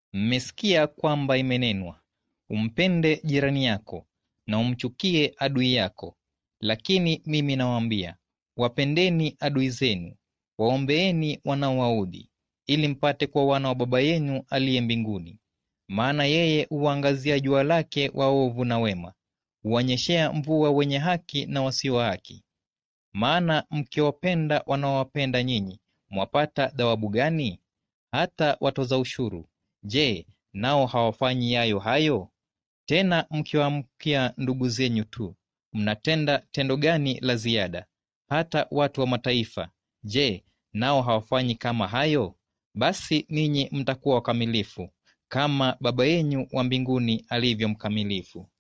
Mmesikia kwamba imenenwa, umpende jirani yako na umchukie adui yako. Lakini mimi nawaambia, wapendeni adui zenu, waombeeni wanaowaudhi, ili mpate kuwa wana wa Baba yenu aliye mbinguni. Maana yeye huwaangazia jua lake waovu na wema, huwanyeshea mvua wenye haki na wasio haki. Maana mkiwapenda wanaowapenda nyinyi, mwapata thawabu gani? Hata watoza ushuru, je, nao hawafanyi yayo hayo? Tena mkiwaamkia ndugu zenyu tu, mnatenda tendo gani la ziada? Hata watu wa mataifa, je, nao hawafanyi kama hayo? Basi ninyi mtakuwa wakamilifu kama Baba yenyu wa mbinguni alivyo mkamilifu.